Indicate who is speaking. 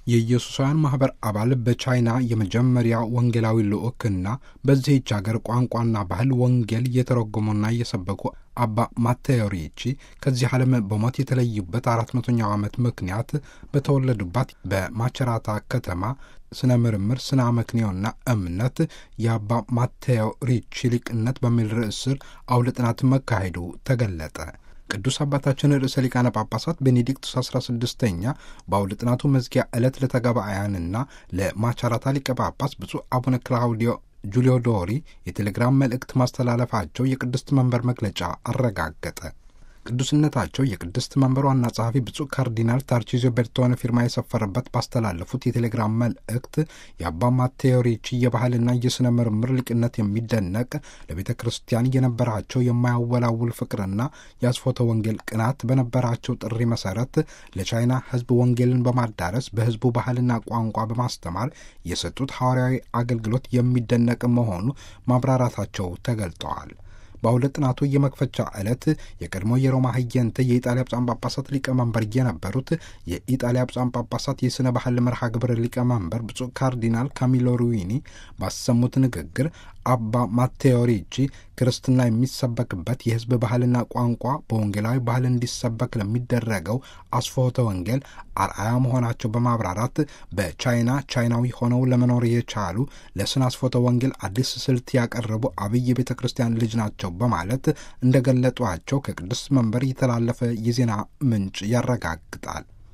Speaker 1: የኢየሱሳውያን ማኅበር አባል በቻይና የመጀመሪያ ወንጌላዊ ልዑክና በዚህች አገር ቋንቋና ባህል ወንጌል እየተረጎሙና እየሰበኩ አባ ማቴዎ ሪቺ ከዚህ ዓለም በሞት የተለዩበት አራት መቶኛው ዓመት ምክንያት በተወለዱባት በማቸራታ ከተማ ስነ ምርምር፣ ስነ አመክንዮና እምነት የአባ ማቴዎ ሪቺ ሊቅነት በሚል ርዕስ ስር አውደ ጥናት መካሄዱ ተገለጠ። ቅዱስ አባታችን ርዕሰ ሊቃነ ጳጳሳት ቤኔዲክቱስ አስራ ስድስተኛ በአውደ ጥናቱ መዝጊያ ዕለት ለተጋባአያንና ለማቻራታ ሊቀ ጳጳስ ብፁዕ አቡነ ክላውዲዮ ጁሊዮ ዶሪ የቴሌግራም መልእክት ማስተላለፋቸው የቅድስት መንበር መግለጫ አረጋገጠ። ቅዱስነታቸው የቅድስት መንበር ዋና ጸሐፊ ብፁዕ ካርዲናል ታርቺዞ ቤርቶነ ፊርማ የሰፈረበት ባስተላለፉት የቴሌግራም መልእክት የአባ ማቴዎ ሪቺ የባህልና የሥነ ምርምር ሊቅነት የሚደነቅ ለቤተ ክርስቲያን የነበራቸው የማያወላውል ፍቅርና የአስፎተ ወንጌል ቅናት በነበራቸው ጥሪ መሰረት ለቻይና ሕዝብ ወንጌልን በማዳረስ በሕዝቡ ባህልና ቋንቋ በማስተማር የሰጡት ሐዋርያዊ አገልግሎት የሚደነቅ መሆኑ ማብራራታቸው ተገልጠዋል። በአውደ ጥናቱ የመክፈቻ ዕለት የቀድሞ የሮማ ህየንተ የኢጣሊያ ብፁዓን ጳጳሳት ሊቀመንበር የነበሩት የኢጣሊያ ብፁዓን ጳጳሳት የሥነ ባህል መርሃ ግብር ሊቀመንበር ብፁዕ ካርዲናል ካሚሎ ሩዊኒ ባሰሙት ንግግር አባ ማቴዎ ሪቺ ክርስትና የሚሰበክበት የሕዝብ ባህልና ቋንቋ በወንጌላዊ ባህል እንዲሰበክ ለሚደረገው አስፎተ ወንጌል አርአያ መሆናቸው በማብራራት በቻይና ቻይናዊ ሆነው ለመኖር የቻሉ ለስነ አስፎተ ወንጌል አዲስ ስልት ያቀረቡ አብይ የቤተ ክርስቲያን ልጅ ናቸው በማለት እንደገለጧቸው ከቅዱስ መንበር የተላለፈ የዜና ምንጭ ያረጋግጣል።